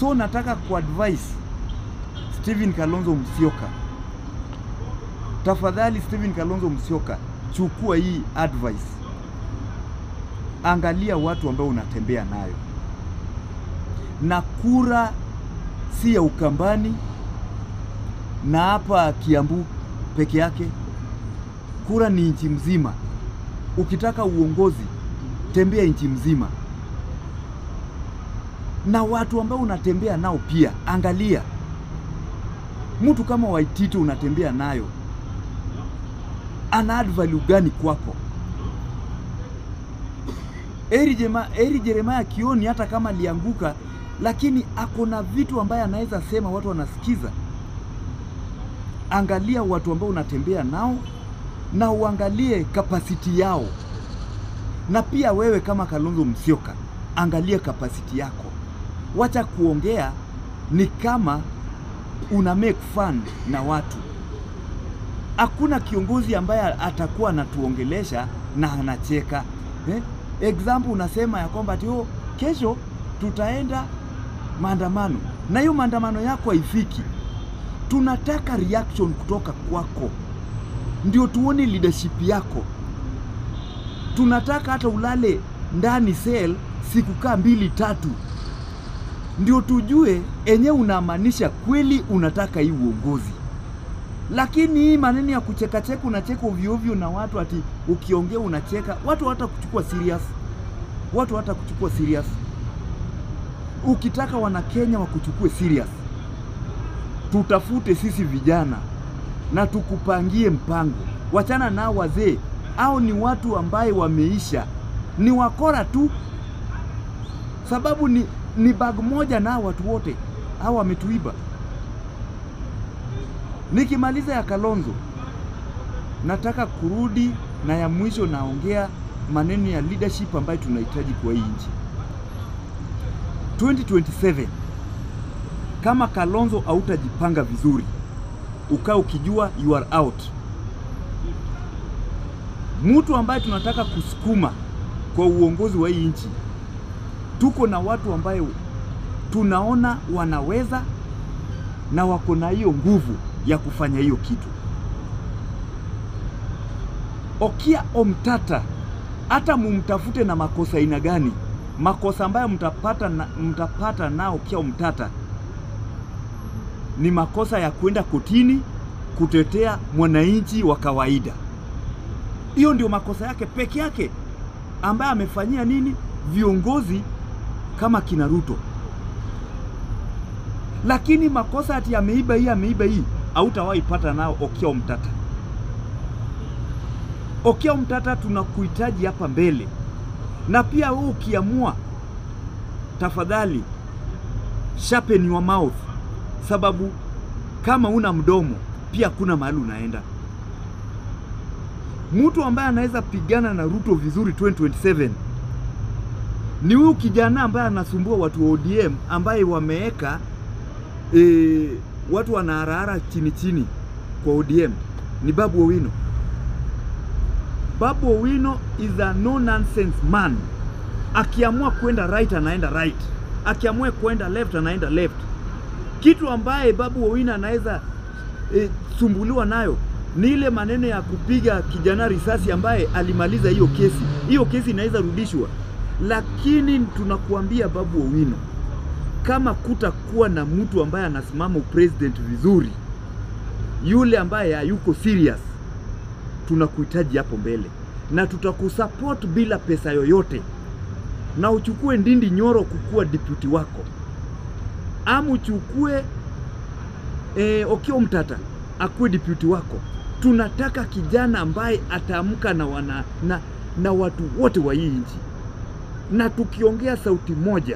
So nataka kuadvise Stephen Kalonzo Musyoka, tafadhali Stephen Kalonzo Musyoka, chukua hii advice, angalia watu ambao unatembea nayo, na kura si ya Ukambani na hapa Kiambu peke yake, kura ni nchi mzima. Ukitaka uongozi, tembea nchi mzima, na watu ambao unatembea nao pia angalia. Mtu kama Waitito unatembea nayo ana add value gani kwako? Eri, Jema, Eri Jeremiah Kioni hata kama alianguka, lakini ako na vitu ambaye anaweza sema watu wanasikiza. Angalia watu ambao unatembea nao na uangalie kapasiti yao, na pia wewe kama Kalonzo Musyoka angalia kapasiti yako. Wacha kuongea ni kama una make fun na watu. Hakuna kiongozi ambaye atakuwa anatuongelesha na anacheka eh? Example unasema ya kwamba ati oh, kesho tutaenda maandamano, na hiyo maandamano yako haifiki. Tunataka reaction kutoka kwako, ndio tuone leadership yako. Tunataka hata ulale ndani cell siku kaa mbili tatu, ndio tujue enyewe unamaanisha kweli unataka hii uongozi. Lakini hii maneno ya kuchekacheka, unacheka ovyo ovyo na watu, ati ukiongea unacheka, watu hata kuchukua serious, watu hata kuchukua serious. Ukitaka wana Kenya wakuchukue serious, tutafute sisi vijana na tukupangie mpango. Wachana nao wazee, au ni watu ambaye wameisha, ni wakora tu, sababu ni, ni bag moja na watu wote hao wametuiba. Nikimaliza ya Kalonzo, nataka kurudi na ya mwisho, naongea maneno ya leadership ambayo tunahitaji kwa hii nchi 2027. Kama Kalonzo hautajipanga vizuri, ukaa ukijua you are out. Mtu ambaye tunataka kusukuma kwa uongozi wa hii nchi, tuko na watu ambaye tunaona wanaweza na wako na hiyo nguvu ya kufanya hiyo kitu. Okia Omtata, hata mumtafute na makosa aina gani, makosa ambayo mtapata, na, mtapata nao Okia Omtata ni makosa ya kwenda kotini kutetea mwananchi wa kawaida. Hiyo ndio makosa yake peke yake ambaye amefanyia nini viongozi kama kina Ruto lakini makosa ati ameiba hii ameiba hii hautawahi pata nao Okia Omtata. Okia Omtata, tunakuhitaji hapa mbele, na pia wewe ukiamua, tafadhali sharpen your mouth, sababu kama una mdomo pia kuna mahali unaenda. Mtu ambaye anaweza pigana na Ruto vizuri 2027 ni huyu kijana ambaye anasumbua watu wa ODM ambaye wameweka e, watu wanaharahara chini chini kwa ODM ni Babu Owino. Babu Owino is a no nonsense man. Akiamua kwenda right anaenda right, akiamua kwenda left anaenda left. Kitu ambaye Babu Owino anaweza e, sumbuliwa nayo ni ile maneno ya kupiga kijana risasi ambaye alimaliza hiyo kesi. Hiyo kesi inaweza rudishwa, lakini tunakuambia Babu Owino kama kutakuwa na mtu ambaye anasimama upresident vizuri, yule ambaye hayuko serious, tunakuhitaji hapo mbele na tutakusupport bila pesa yoyote, na uchukue Ndindi Nyoro kukuwa deputy wako, ama uchukue e, Okia Omtata akuwe deputy wako. Tunataka kijana ambaye ataamka na, wana, na, na watu wote wa hii nchi, na tukiongea sauti moja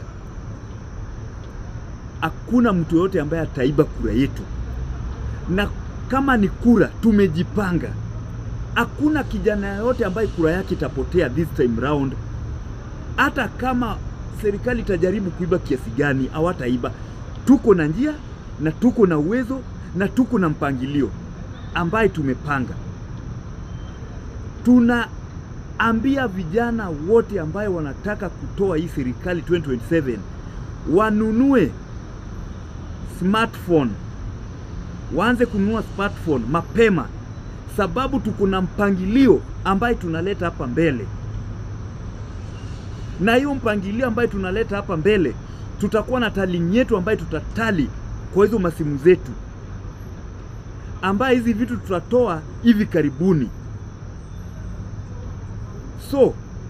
hakuna mtu yoyote ambaye ataiba kura yetu, na kama ni kura tumejipanga. Hakuna kijana yoyote ambaye kura yake itapotea this time round, hata kama serikali itajaribu kuiba kiasi gani, hawataiba. Tuko na njia na tuko na uwezo na tuko na mpangilio ambaye tumepanga. Tunaambia vijana wote ambaye wanataka kutoa hii serikali 2027 wanunue smartphone, waanze kununua smartphone mapema, sababu tuko na mpangilio ambaye tunaleta hapa mbele, na hiyo mpangilio ambaye tunaleta hapa mbele, tutakuwa na tali yetu ambaye tutatali kwa hizo masimu zetu, ambaye hizi vitu tutatoa hivi karibuni. So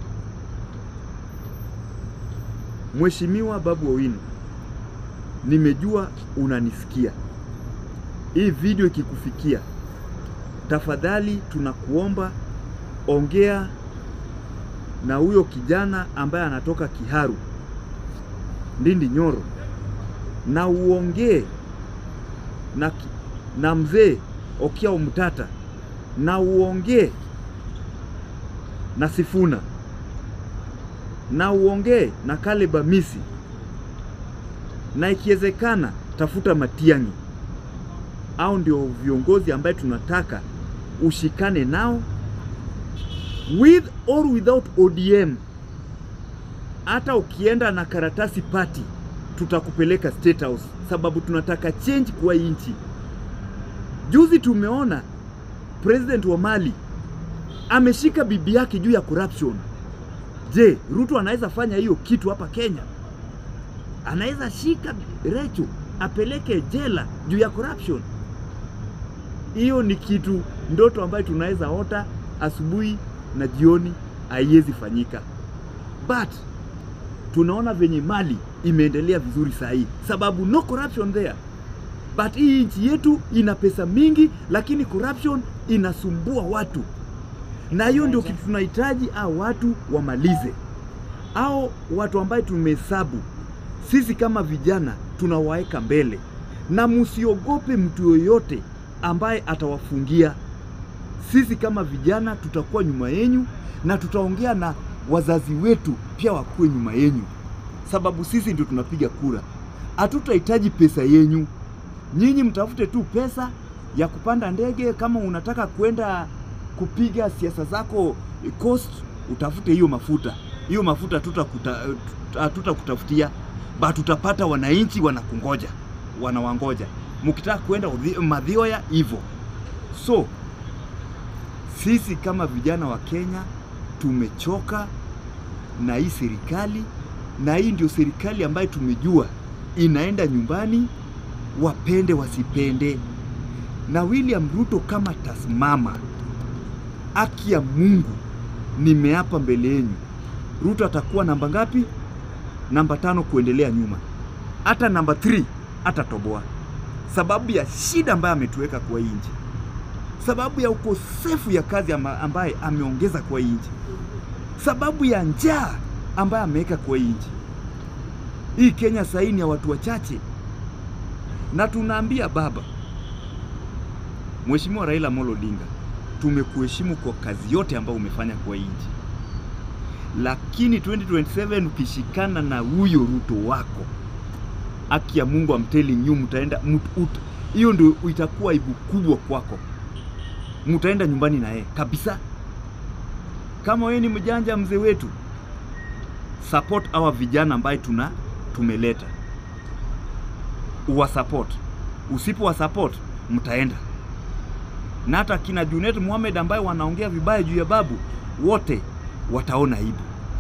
Mheshimiwa Babu Owino, nimejua unanisikia. Hii video ikikufikia, tafadhali tunakuomba ongea na huyo kijana ambaye anatoka Kiharu, Ndindi Nyoro, na uongee na, ki- na mzee Okia Omtata na uongee na Sifuna na uongee na Caleb Amisi na ikiwezekana tafuta Matiang'i au ndio viongozi ambaye tunataka ushikane nao with or without ODM. Hata ukienda na karatasi party, tutakupeleka State House sababu tunataka change kwa hii nchi. Juzi tumeona president wa Mali ameshika bibi yake juu ya corruption. Je, Ruto anaweza fanya hiyo kitu hapa Kenya? Anaweza shika Recho apeleke jela juu ya corruption? Hiyo ni kitu ndoto ambayo tunaweza ota asubuhi na jioni, haiwezi fanyika, but tunaona venye Mali imeendelea vizuri saa hii, sababu no corruption there. But hii nchi yetu ina pesa mingi, lakini corruption inasumbua watu, na hiyo ndio kitu tunahitaji, au watu wamalize, au watu ambaye tumehesabu sisi kama vijana tunawaeka mbele, na msiogope mtu yoyote ambaye atawafungia. Sisi kama vijana tutakuwa nyuma yenyu na tutaongea na wazazi wetu pia wakuwe nyuma yenyu, sababu sisi ndio tunapiga kura. Hatutahitaji pesa yenyu, nyinyi mtafute tu pesa ya kupanda ndege. Kama unataka kwenda kupiga siasa zako eh, coast, utafute hiyo mafuta. Hiyo mafuta hatutakuta- hatutakutafutia, but tutapata wananchi wanakungoja, wanawangoja mkitaka kwenda Uthi- Mathioya hivyo. So sisi kama vijana wa Kenya tumechoka na hii serikali, na hii ndio serikali ambayo tumejua inaenda nyumbani, wapende wasipende. Na William Ruto kama tasimama, haki ya Mungu, nimeapa mbele yenu, Ruto atakuwa namba ngapi? Namba tano kuendelea nyuma, hata namba 3 atatoboa, sababu ya shida ambayo ametuweka kwa hii nchi sababu ya ukosefu ya kazi amba- ambaye ameongeza kwa hii nchi, sababu ya njaa ambaye ameweka kwa hii nchi. Hii Kenya sahii ni ya watu wachache, na tunaambia baba Mheshimiwa Raila Amolo Odinga, tumekuheshimu kwa kazi yote ambayo umefanya kwa hii nchi, lakini 2027 ukishikana na huyo Ruto wako, haki ya Mungu, I'm telling you, mtaenda mut- ut- hiyo ndio itakuwa aibu kubwa kwako mtaenda nyumbani na yeye kabisa. Kama wewe ni mjanja mzee wetu, support hawa vijana ambaye tuna tumeleta, uwasupport. Usipo support mtaenda na hata kina Junet Mohamed ambaye wanaongea vibaya juu ya babu, wote wataona aibu.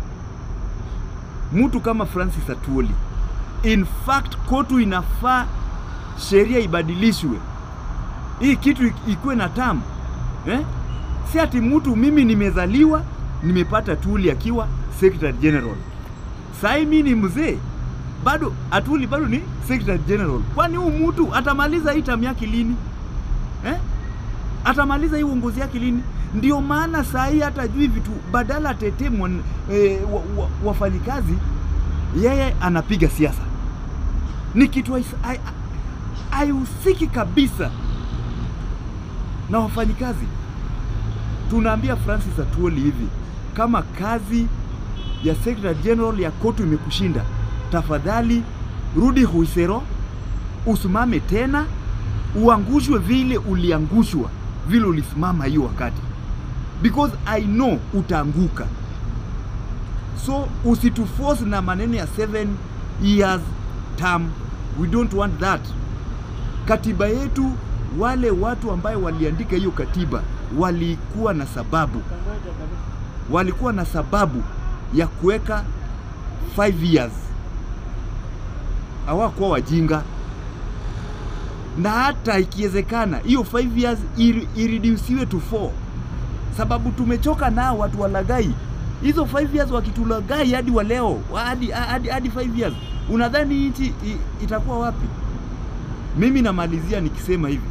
Mtu kama Francis Atuoli, in fact kotu inafaa sheria ibadilishwe hii kitu ik- ikuwe na tamu eh? Si ati mtu mimi nimezaliwa nimepata Tuli akiwa Secretary General, sai mi ni mzee bado, Atuli bado ni Secretary General. Kwani huu mtu atamaliza hii tamu yake lini eh? Atamaliza hii uongozi yake lini? Ndio maana saa hii hata jui vitu, badala atetee mwan- eh, wa, wa, wafanyikazi, yeye anapiga siasa. Ni kitu hais- hai- haihusiki kabisa na wafanyikazi. Tunaambia Francis Atuoli hivi, kama kazi ya Secretary General ya kotu imekushinda, tafadhali rudi Huisero, usimame tena, uangushwe vile uliangushwa, vile ulisimama hiyo wakati, because I know utaanguka. So usituforce na maneno ya seven years term, we don't want that. Katiba yetu, wale watu ambaye waliandika hiyo katiba walikuwa na sababu, walikuwa na sababu ya kuweka 5 years, hawakuwa wajinga na hata ikiwezekana hiyo 5 years iri- ireduciwe to 4 sababu tumechoka nao watu walagai hizo 5 years wakitulagai hadi wa leo wa- hadi hadi hadi 5 years unadhani nchi i- itakuwa wapi mimi namalizia nikisema hivi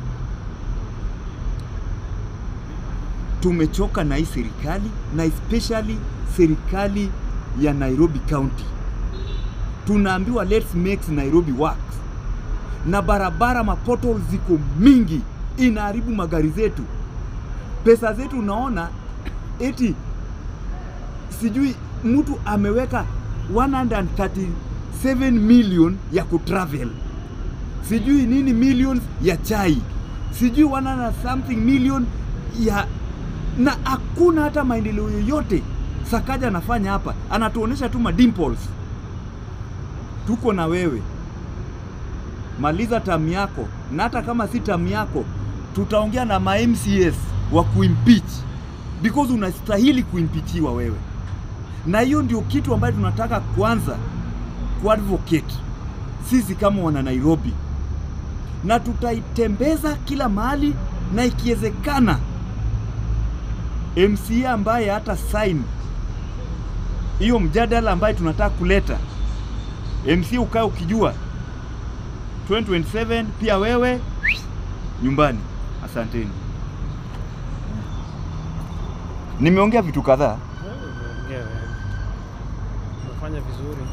tumechoka na hii serikali na especially serikali ya Nairobi County tunaambiwa let's make Nairobi work na barabara mapoto ziko mingi, inaharibu magari zetu, pesa zetu. Unaona eti sijui mtu ameweka 137 million ya kutravel, sijui nini millions ya chai, sijui 100 something million ya na hakuna hata maendeleo yoyote Sakaja anafanya hapa, anatuonesha tu madimples. Tuko na wewe maliza tamu yako, na hata kama si tamu yako, tutaongea na ma MCS wa kuimpeach because unastahili kuimpichiwa wewe, na hiyo ndio kitu ambayo tunataka kwanza kuadvocate sisi kama wana Nairobi, na tutaitembeza kila mahali, na ikiwezekana MCA ambaye hata sign hiyo mjadala ambaye tunataka kuleta, MCA ukae ukijua 2027 pia wewe nyumbani. Asanteni. Nimeongea vitu kadhaa. Wewe umeongea wewe. Umefanya vizuri.